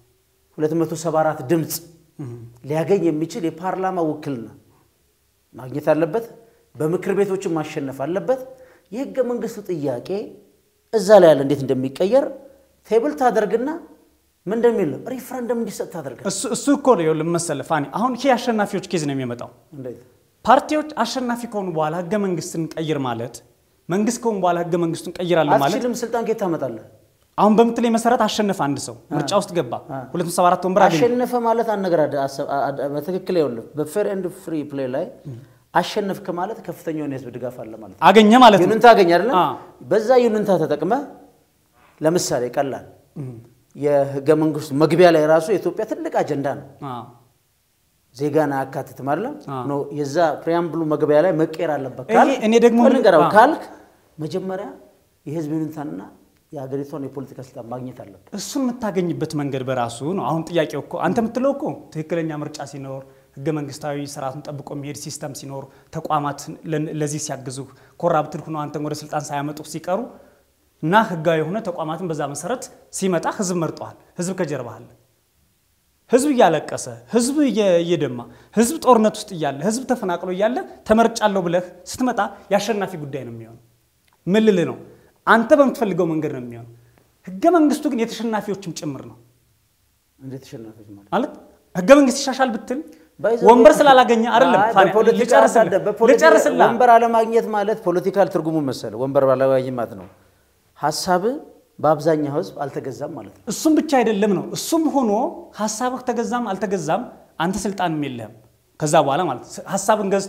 Speaker 2: 274 ድምፅ ሊያገኝ የሚችል የፓርላማ ውክልና ማግኘት አለበት። በምክር ቤቶችን ማሸነፍ አለበት። የህገ መንግስቱ ጥያቄ እዛ ላይ ያለ እንዴት እንደሚቀየር ቴብል ታደርግና ምን እንደሚል ነው ሪፍረንደም እንዲሰጥ ታደርጋል።
Speaker 1: እሱ እሱ እኮ ነው ይኸውልህ መሰለህ ፋኒ፣ አሁን ይሄ አሸናፊዎች ኬዝ ነው የሚመጣው።
Speaker 2: እንዴት
Speaker 1: ፓርቲዎች አሸናፊ ከሆኑ በኋላ ህገ መንግስትን ቀይር ማለት መንግስት ከሆኑ በኋላ ህገ መንግስቱን ቀይራለሁ ማለት
Speaker 2: አትችልም። ስልጣን ከየት ታመጣለህ?
Speaker 1: አሁን በምትለኝ መሰረት አሸነፈ አንድ ሰው ምርጫ ውስጥ ገባ 274 ወንበር አገኘ
Speaker 2: አሸነፈ ማለት አንድ ነገር አደ- አሰብ- አደ- በትክክል ይኸውልህ በፌር ኤንድ ፍሪ ፕሌይ ላይ አሸነፍክ ማለት ከፍተኛውን የህዝብ ድጋፍ አለ ማለት ነው።
Speaker 1: አገኘ ማለት ነው።
Speaker 2: ዩንንታ አገኝ አይደለም?
Speaker 1: አ።
Speaker 2: በዛ ዩንንታ ተጠቅመ ለምሳሌ ቀላል የህገ መንግስቱ መግቢያ ላይ ራሱ የኢትዮጵያ ትልቅ አጀንዳ ነው።
Speaker 1: አ፣
Speaker 2: ዜጋን አያካትትም አይደለም?
Speaker 1: አ።
Speaker 2: ኖ የዛ ፕሪያምብሉ መግቢያ ላይ መቀየር አለበት
Speaker 1: ይሄ
Speaker 2: ካልክ-
Speaker 1: እኔ ደግሞ
Speaker 2: ቆይ ልንገረው
Speaker 1: አ።
Speaker 2: ካልክ መጀመሪያ የህዝብ ዩንንታንና የሀገሪቷን የፖለቲካ ስልጣን ማግኘት አለበት።
Speaker 1: እሱን የምታገኝበት መንገድ በራሱ ነው። አሁን ጥያቄው እኮ አንተ የምትለው እኮ ትክክለኛ ምርጫ ሲኖር ህገ መንግስታዊ ስርዓቱን ጠብቆ የሚሄድ ሲስተም ሲኖር ተቋማት ለ- ለዚህ ሲያግዙ ኮራፕትድ ሆኖ አንተን ወደ ስልጣን ሳያመጡ ሲቀሩ እና ህጋዊ የሆነ ተቋማትን በዛ መሰረት ሲመጣ ህዝብ መርጠዋል። ህዝብ ከጀርባ አለ። ህዝብ እያለቀሰ ህዝብ እየ- እየደማ ህዝብ ጦርነት ውስጥ እያለ ህዝብ ተፈናቅሎ እያለ ተመርጫለሁ ብለህ ስትመጣ የአሸናፊ ጉዳይ ነው የሚሆነው። ምን ልልህ ነው? አንተ በምትፈልገው መንገድ ነው የሚሆነው። ህገ መንግስቱ ግን የተሸናፊዎችም ጭምር ነው
Speaker 2: እንዴት ተሸናፊዎች ማለት
Speaker 1: ማለት ህገ መንግስት ይሻሻል ብትል
Speaker 2: ባይ ዘ
Speaker 1: ወንበር
Speaker 2: ወይ-
Speaker 1: ስላላገኘ አይደለም።
Speaker 2: አይ፣
Speaker 1: ፋኒ፣
Speaker 2: በፖለቲካ
Speaker 1: ልጨርስልህ፣
Speaker 2: አዳደ- በፖለቲካ
Speaker 1: ልጨርስልህ።
Speaker 2: ወንበር አለማግኘት ማለት ፖለቲካል ትርጉሙ መሰለ ወንበር አለማግኘት ማለት ነው ሀሳብ በአብዛኛው ህዝብ አልተገዛም ማለት ነው።
Speaker 1: እሱም ብቻ አይደለም ነው። እሱም ሆኖ ሀሳብህ ተገዛም አልተገዛም አንተ ስልጣንም የለህም። ከዛ በኋላ ማለት ነው። ሀሳብን ገዝቶ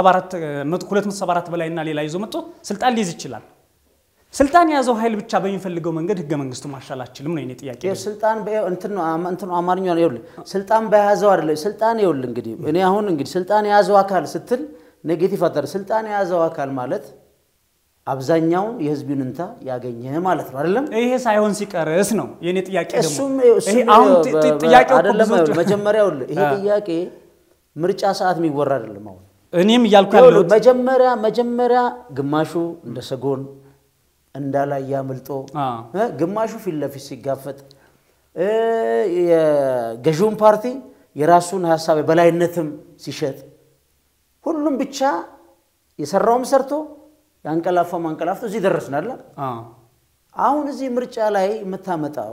Speaker 1: 274 በላይ እና ሌላ ይዞ መጥቶ ስልጣን ሊይዝ ይችላል። ስልጣን የያዘው ኃይል ብቻ በሚፈልገው መንገድ ህገ መንግስቱ ማሻል አችልም ነው የኔ ጥያቄ።
Speaker 2: ይኸው ስልጣን በ- እንትን ነው አማ- እንትን ነው አማርኛ ነው። ይኸውልህ ስልጣን በያዘው አይደለ ስልጣን ይኸውልህ እንግዲህ እኔ አሁን እንግዲህ ስልጣን የያዘው አካል ስትል ኔጌቲቭ አታር ስልጣን የያዘው አካል ማለት አብዛኛውን የህዝብ ይሁንታ ያገኘ ማለት ነው አይደለም?
Speaker 1: ይሄ ሳይሆን ሲቀርስ ነው የኔ ጥያቄ ደግሞ።
Speaker 2: እሱም
Speaker 1: ይሄ
Speaker 2: እሱም
Speaker 1: አሁን ጥ- ጥ-
Speaker 2: በ-
Speaker 1: ጥያቄው እኮ
Speaker 2: አይደለም
Speaker 1: ብዙዎቹ-
Speaker 2: ይኸውልህ፣ መጀመሪያ ይኸውልህ ይሄ
Speaker 1: አ።
Speaker 2: ጥያቄ ምርጫ ሰዓት የሚወራ አይደለም አሁን
Speaker 1: እኔም እያልኩ
Speaker 2: ይኸውልህ፣
Speaker 1: ያለሁት
Speaker 2: መጀመሪያ መጀመሪያ ግማሹ እንደ ሰጎን እንዳላይ አምልጦ
Speaker 1: አ።
Speaker 2: እ ግማሹ ፊት ለፊት ሲጋፈጥ እ የገዢውን ፓርቲ የራሱን ሀሳብ የበላይነትም ሲሸጥ ሁሉም ብቻ የሰራውም ሰርቶ ያንቀላፋም አንቀላፍቶ እዚህ ደረስን አለ።
Speaker 1: አ፣
Speaker 2: አሁን እዚህ ምርጫ ላይ የምታመጣው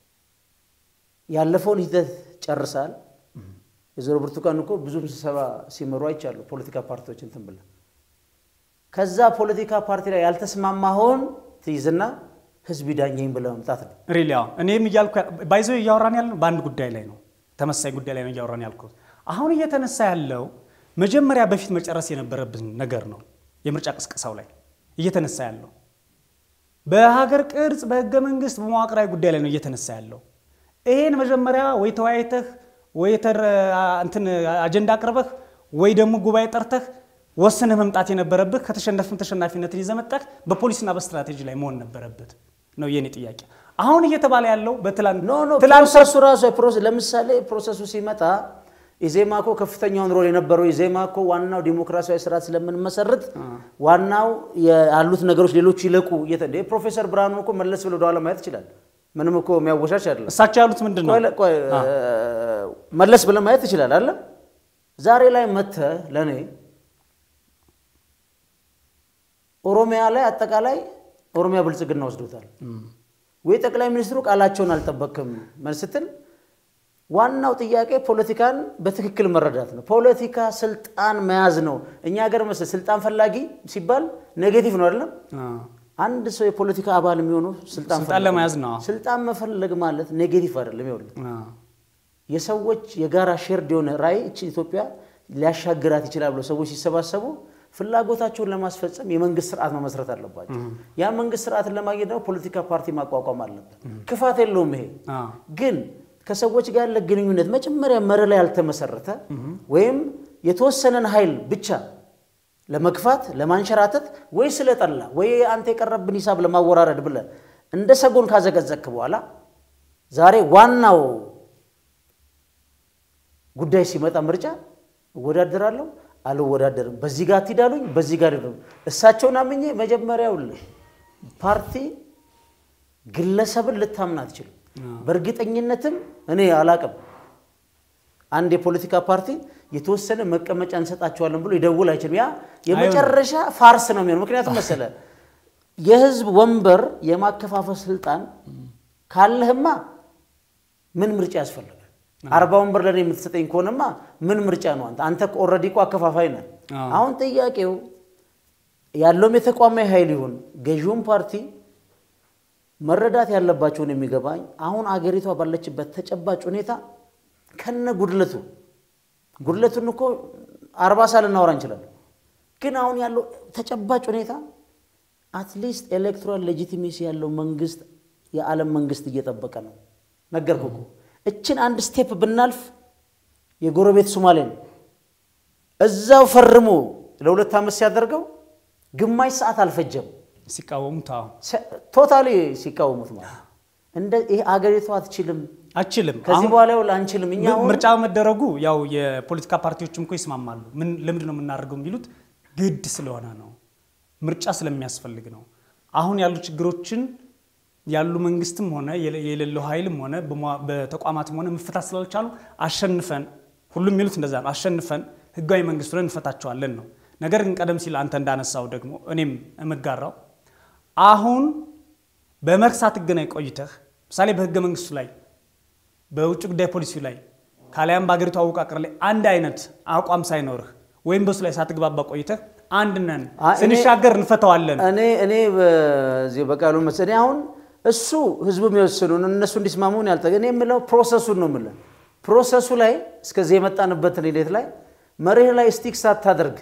Speaker 2: ያለፈውን ሂደት ጨርሳል። የዞሮ ብርቱካን እኮ ብዙ ስብሰባ ሲመሩ አይቻሉ ፖለቲካ ፓርቲዎች እንትን ብለህ ከዛ ፖለቲካ ፓርቲ ላይ ያልተስማማኸውን ትይዝና ህዝብ ይዳኘኝ ብለህ መምጣት ነው።
Speaker 1: ሪሊ አዎ። እኔም እያልኩ ባይዞ እያወራን ያለ በአንድ ጉዳይ ላይ ነው፣ ተመሳሳይ ጉዳይ ላይ ነው እያወራን ያልኩት። አሁን እየተነሳ ያለው መጀመሪያ በፊት መጨረስ የነበረብን ነገር ነው። የምርጫ ቅስቀሳው ላይ እየተነሳ ያለው በሀገር ቅርጽ፣ በህገ መንግስት፣ በመዋቅራዊ ጉዳይ ላይ ነው እየተነሳ ያለው። ይሄን መጀመሪያ ወይ ተወያይተህ ወይ እንትን አጀንዳ አቅርበህ ወይ ደግሞ ጉባኤ ጠርተህ ወስነህ መምጣት የነበረብህ ከተሸነፍም ተሸናፊነትን ይዘህ መጣህ በፖሊስና በስትራቴጂ ላይ መሆን ነበረበት ነው የኔ ጥያቄ። አሁን እየተባለ ያለው በትላንት
Speaker 2: ኖ ኖ ፕሮሰሱ ራሱ ለምሳሌ ፕሮሰሱ ሲመጣ ኢዜማ እኮ ከፍተኛውን ሮል የነበረው ኢዜማ እኮ ዋናው ዲሞክራሲያዊ ስርዓት ስለምንመሰርት ዋናው ያሉት ነገሮች ሌሎች ይለቁ። ፕሮፌሰር ብርሃኑ እኮ መለስ ብሎ ወደኋላ ማየት ይችላል። ምንም እኮ የሚያወሻሽ አይደለም።
Speaker 1: እሳቸው ያሉት ምንድን ነው?
Speaker 2: መለስ ብለህ ማየት ይችላል አለ ዛሬ ላይ መጥተህ ለእኔ ኦሮሚያ ላይ አጠቃላይ ኦሮሚያ ብልጽግና ወስዶታል ወይ ጠቅላይ ሚኒስትሩ ቃላቸውን አልጠበቅም ስትል ዋናው ጥያቄ ፖለቲካን በትክክል መረዳት ነው። ፖለቲካ ስልጣን መያዝ ነው። እኛ ሀገር መሰለህ ስልጣን ፈላጊ ሲባል ኔጌቲቭ ነው አይደለም። አንድ ሰው የፖለቲካ አባል የሚሆነው ስልጣን
Speaker 1: ለመያዝ ነው።
Speaker 2: ስልጣን መፈለግ ማለት ኔጌቲቭ አይደለም። ይኸውልህ የሰዎች የጋራ ሼርድ የሆነ ራዕይ እችን ኢትዮጵያ ሊያሻግራት ይችላል ብለው ሰዎች ሲሰባሰቡ ፍላጎታቸውን ለማስፈጸም የመንግስት ስርዓት መመስረት አለባቸው። ያ መንግስት ስርዓትን ለማግኘት ደግሞ ፖለቲካ ፓርቲ ማቋቋም አለበት። ክፋት የለውም ይሄ ግን ከሰዎች ጋር ያለ ግንኙነት መጀመሪያ መር ላይ ያልተመሰረተ ወይም የተወሰነን ኃይል ብቻ ለመግፋት ለማንሸራተት ወይ ስለጠላ ወይ አንተ የቀረብን ሂሳብ ለማወራረድ ብለህ እንደ ሰጎን ካዘገዘክ በኋላ ዛሬ ዋናው ጉዳይ ሲመጣ ምርጫ እወዳደራለሁ አልወዳደርም፣ በዚህ ጋር አትሂዳሉኝ፣ በዚህ ጋር እሳቸውን አምኜ መጀመሪያው ፓርቲ ግለሰብን ልታምን አትችልም። በእርግጠኝነትም እኔ አላቅም አንድ የፖለቲካ ፓርቲ የተወሰነ መቀመጫ እንሰጣቸዋለን ብሎ ይደውል አይችልም። ያ የመጨረሻ ፋርስ ነው የሚሆነው። ምክንያቱም መሰለ የህዝብ ወንበር የማከፋፈል ስልጣን ካለህማ ምን ምርጫ ያስፈልጋል? አርባ ወንበር ለእኔ የምትሰጠኝ ከሆነማ ምን ምርጫ ነው? አንተ አንተ ኦልሬዲ እኮ አከፋፋይ ነህ። አሁን ጥያቄው ያለውም የተቋማዊ ኃይል ይሁን ገዢውን ፓርቲ መረዳት ያለባቸውን የሚገባኝ አሁን አገሪቷ ባለችበት ተጨባጭ ሁኔታ ከነ ጉድለቱ ጉድለቱን እኮ አርባ ሳል እናወራ እንችላለን። ግን አሁን ያለው ተጨባጭ ሁኔታ አትሊስት ኤሌክቶራል ሌጂቲሜሲ ያለው መንግስት የዓለም መንግስት እየጠበቀ ነው። ነገርኩ እኮ እችን አንድ ስቴፕ ብናልፍ የጎረቤት ሶማሌ ነው። እዛው ፈርሞ ለሁለት ዓመት ሲያደርገው ግማሽ ሰዓት አልፈጀም።
Speaker 1: ሲቃወሙት
Speaker 2: ቶታሊ ሲቃወሙት ማለት እንደ ይሄ አገሪቷ አትችልም
Speaker 1: አችልም
Speaker 2: ከዚህ በኋላ ይኸውልህ አንችልም። እኛ አሁን
Speaker 1: ምርጫ መደረጉ ያው የፖለቲካ ፓርቲዎችም እኮ ይስማማሉ። ምን ለምንድን ነው የምናደርገው የሚሉት ግድ ስለሆነ ነው፣ ምርጫ ስለሚያስፈልግ ነው። አሁን ያሉ ችግሮችን ያሉ መንግስትም ሆነ የሌለው ኃይልም ሆነ በተቋማትም ሆነ መፈታት ስላልቻሉ አሸንፈን ሁሉም የሚሉት እንደዛ ነው። አሸንፈን ህጋዊ መንግስት ሆነን እንፈታቸዋለን ነው። ነገር ግን ቀደም ሲል አንተ እንዳነሳው ደግሞ እኔም የምጋራው አሁን በመርህ ሳትገናኝ ቆይተህ ምሳሌ በህገ መንግስቱ ላይ በውጭ ጉዳይ ፖሊሲ ላይ ካሊያም በአገሪቱ አወቃቀር ላይ አንድ አይነት አቋም ሳይኖርህ ወይም በሱ ላይ ሳትግባባ ቆይተህ አንድ ነን ስንሻገር እንፈተዋለን።
Speaker 2: እኔ እኔ በዚህ በቃሉ መስ እኔ አሁን እሱ ህዝቡ የሚወስኑን እነሱ እንዲስማሙን ያልጠ እኔ የምለው ፕሮሰሱን ነው የምለው። ፕሮሰሱ ላይ እስከዚህ የመጣንበትን ሂደት ላይ መርህ ላይ ስቲክ ሳታደርግ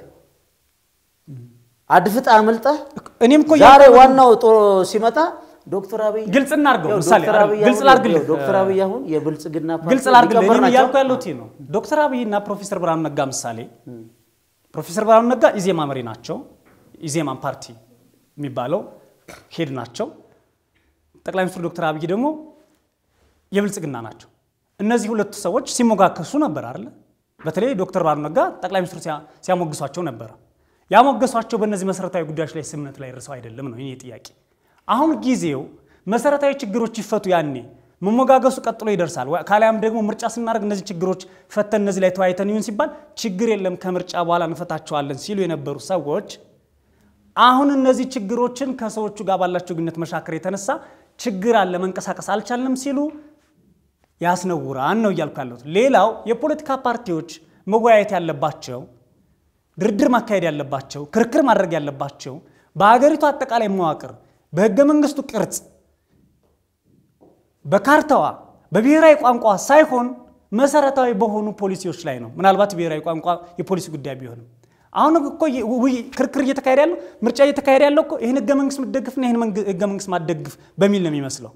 Speaker 2: አድፍጣ አምልጠህ
Speaker 1: እኔም እኮ
Speaker 2: ዛሬ ዋናው ሲመጣ ዶክተር አብይ
Speaker 1: ግልጽ እናድርገው። ምሳሌ
Speaker 2: ዶክተር አብይ
Speaker 1: ግልጽ
Speaker 2: አሁን-
Speaker 1: ላድርግልህ
Speaker 2: ዶክተር አብይ አሁን የብልጽግና ፓርቲ
Speaker 1: ግልጽ ላድርግልህ
Speaker 2: ሊቀመንበር
Speaker 1: እኔም
Speaker 2: ናቸው።
Speaker 1: እያልኩ ያለሁት ይሄ ነው። ዶክተር አብይ እና ፕሮፌሰር ብርሃኑ ነጋ ምሳሌ ፕሮፌሰር ብርሃኑ ነጋ ኢዜማ መሪ ናቸው። ኢዜማን ፓርቲ የሚባለው ሄድ ናቸው። ጠቅላይ ሚኒስትሩ ዶክተር አብይ ደግሞ የብልጽግና ናቸው። እነዚህ ሁለቱ ሰዎች ሲሞጋከሱ ነበር አይደለ? በተለይ ዶክተር ብርሃኑ ነጋ ጠቅላይ ሚኒስትሩ ሲያ- ሲያሞግሷቸው ነበረ። ያሞገሷቸው በእነዚህ መሰረታዊ ጉዳዮች ላይ ስምምነት ላይ ደርሰው አይደለም ነው የኔ ጥያቄ። አሁን ጊዜው መሰረታዊ ችግሮች ይፈቱ፣ ያኔ መሞጋገሱ ቀጥሎ ይደርሳል። ወይ- ካሊያም ደግሞ ምርጫ ስናደርግ እነዚህ ችግሮች ፈተን እነዚህ ላይ ተወያይተን ይሁን ሲባል ችግር የለም ከምርጫ በኋላ እንፈታቸዋለን ሲሉ የነበሩ ሰዎች አሁን እነዚህ ችግሮችን ከሰዎቹ ጋር ባላቸው ግንኙነት መሻከር የተነሳ ችግር አለ መንቀሳቀስ አልቻልንም ሲሉ ያስነውራን ነው እያልኩ ያለሁት። ሌላው የፖለቲካ ፓርቲዎች መወያየት ያለባቸው ድርድር ማካሄድ ያለባቸው ክርክር ማድረግ ያለባቸው በሀገሪቱ አጠቃላይ መዋቅር በህገ መንግስቱ ቅርጽ በካርታዋ በብሔራዊ ቋንቋ ሳይሆን መሰረታዊ በሆኑ ፖሊሲዎች ላይ ነው። ምናልባት ብሔራዊ ቋንቋ የፖሊሲ ጉዳይ ቢሆንም አሁን እኮ ክርክር እየተካሄደ ያለው ምርጫ እየተካሄደ ያለው እኮ ይህን ህገ መንግስት ምትደግፍና ይህን ህገ መንግስት ማትደግፍ በሚል ነው የሚመስለው።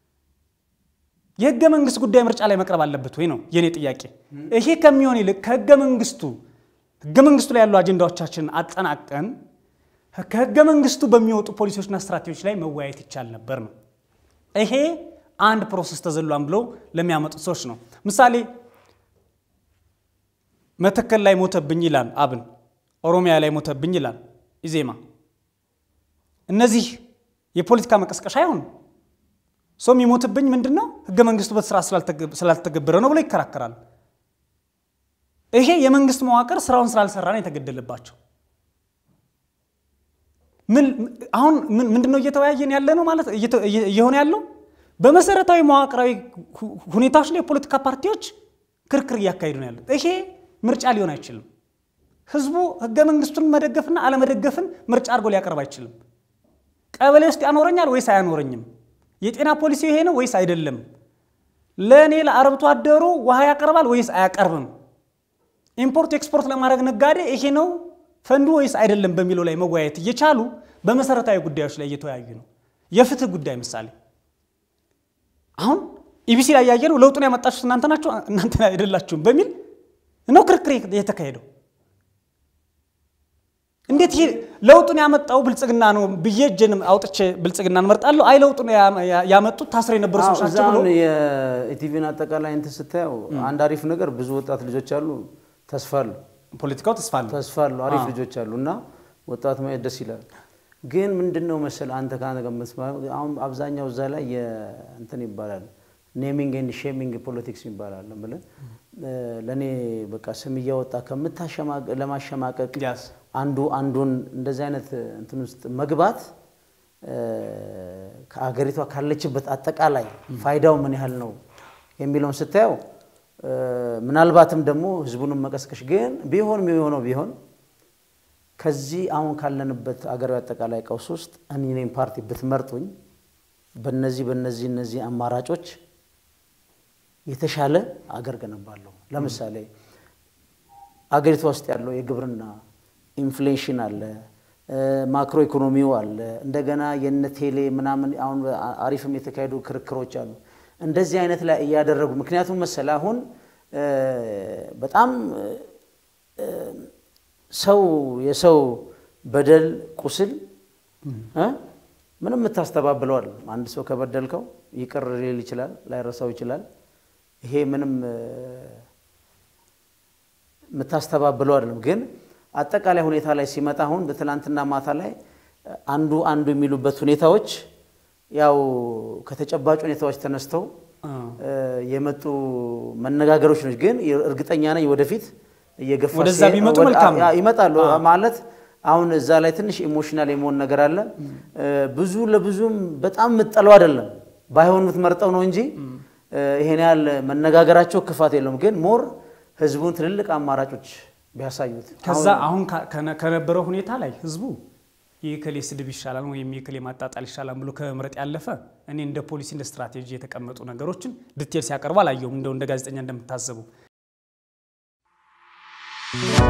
Speaker 1: የህገ መንግስት ጉዳይ ምርጫ ላይ መቅረብ አለበት ወይ ነው የኔ ጥያቄ። ይሄ ከሚሆን ይልቅ ከህገ መንግስቱ ህገ መንግስቱ ላይ ያሉ አጀንዳዎቻችንን አጠናቀን ከህገ መንግስቱ በሚወጡ ፖሊሲዎችና ስትራቴጂዎች ላይ መወያየት ይቻል ነበር ነው። ይሄ አንድ ፕሮሰስ ተዘሏን ብለው ለሚያመጡት ሰዎች ነው። ምሳሌ መተከል ላይ ሞተብኝ ይላል አብን፣ ኦሮሚያ ላይ ሞተብኝ ይላል ኢዜማ። እነዚህ የፖለቲካ መቀስቀሻ አይሆንም። ሰው የሚሞትብኝ ምንድን ነው ህገ መንግስቱ በስራ ስላልተገበረ ነው ብሎ ይከራከራል። ይሄ የመንግስት መዋቅር ስራውን ስላልሰራ ነው የተገደለባቸው። አሁን ምንድነው እየተወያየን ያለ ነው ማለት እየሆነ ያለው በመሰረታዊ መዋቅራዊ ሁኔታዎች ላይ የፖለቲካ ፓርቲዎች ክርክር እያካሄዱ ነው ያሉት። ይሄ ምርጫ ሊሆን አይችልም። ህዝቡ ህገ መንግስቱን መደገፍና አለመደገፍን ምርጫ አድርጎ ሊያቀርብ አይችልም። ቀበሌ ውስጥ ያኖረኛል ወይስ አያኖረኝም? የጤና ፖሊሲ ይሄ ነው ወይስ አይደለም? ለእኔ ለአርብቶ አደሩ ውሃ ያቀርባል ወይስ አያቀርብም? ኢምፖርት ኤክስፖርት ለማድረግ ነጋዴ ይሄ ነው ፈንዱ ወይስ አይደለም በሚለው ላይ መወያየት እየቻሉ በመሰረታዊ ጉዳዮች ላይ እየተወያዩ ነው። የፍትህ ጉዳይ ምሳሌ አሁን ኢቢሲ ላይ ያየነው ለውጡን ያመጣችሁት እናንተ ናችሁ እናንተ አይደላችሁም በሚል ነው ክርክር የተካሄደው። እንዴት ይሄ ለውጡን ያመጣው ብልጽግና ነው ብዬ እጄን አውጥቼ ብልጽግና እንመርጣለሁ፣ አይ ለውጡን ያመጡት ታስረው የነበሩ ሰዎች ናቸው ብሎ
Speaker 2: የኢቲቪን አጠቃላይ እንትን ስታየው አንድ አሪፍ ነገር ብዙ ወጣት ልጆች አሉ፣ ተስፋ አሉ
Speaker 1: ፖለቲካው ተስፋ አለው
Speaker 2: ተስፋ አሉ፣ አሪፍ ልጆች አሉ እና ወጣት ማየት ደስ ይላል። ግን ምንድን ነው መሰል አንተ ካነገመት አሁን አብዛኛው እዛ ላይ እንትን ይባላል ኔሚንግ ኤንድ ሼሚንግ ፖለቲክስ ይባላል። ብለ ለእኔ በቃ ስም እያወጣ ለማሸማቀቅ አንዱ አንዱን እንደዚህ አይነት እንትን ውስጥ መግባት ከአገሪቷ ካለችበት አጠቃላይ ፋይዳው ምን ያህል ነው የሚለውን ስታየው ምናልባትም ደግሞ ህዝቡንም መቀስቀሽ ግን ቢሆን የሚሆነው ቢሆን ከዚህ አሁን ካለንበት አገራዊ አጠቃላይ ቀውስ ውስጥ እኔ እኔም ፓርቲ ብትመርጡኝ በነዚህ በነዚህ እነዚህ አማራጮች የተሻለ አገር ገነባለሁ። ለምሳሌ አገሪቷ ውስጥ ያለው የግብርና ኢንፍሌሽን አለ፣ ማክሮ ኢኮኖሚው አለ፣ እንደገና የነ ቴሌ ምናምን አሁን አሪፍም የተካሄዱ ክርክሮች አሉ። እንደዚህ አይነት ላይ እያደረጉ ምክንያቱም መሰለ አሁን በጣም ሰው የሰው በደል ቁስል ምንም የምታስተባብለዋል። አንድ ሰው ከበደልከው ይቅር ሊል ይችላል፣ ላይረሳው ይችላል። ይሄ ምንም የምታስተባብለው አይደለም። ግን አጠቃላይ ሁኔታ ላይ ሲመጣ አሁን በትናንትና ማታ ላይ አንዱ አንዱ የሚሉበት ሁኔታዎች ያው ከተጨባጭ ሁኔታዎች ተነስተው የመጡ መነጋገሮች ነው። ግን እርግጠኛ ነኝ ወደፊት እየገፋ
Speaker 1: ወደዛ ቢመጡ መልካም ነው።
Speaker 2: ይመጣሉ ማለት አሁን እዛ ላይ ትንሽ ኢሞሽናል የመሆን ነገር አለ። ብዙ ለብዙም በጣም የምትጠለው አይደለም፣ ባይሆን የምትመርጠው ነው እንጂ ይሄን ያህል መነጋገራቸው ክፋት የለውም። ግን ሞር ህዝቡን ትልልቅ አማራጮች ቢያሳዩት
Speaker 1: ከዛ አሁን ከነበረው ሁኔታ ላይ ህዝቡ የከሌ ስድብ ይሻላል ወይም የከሌ ማጣጣል ይሻላል ብሎ ከመምረጥ ያለፈ እኔ እንደ ፖሊሲ እንደ ስትራቴጂ የተቀመጡ ነገሮችን ዲቴል ሲያቀርቡ አላየሁም። እንደው እንደ ጋዜጠኛ እንደምታዘቡ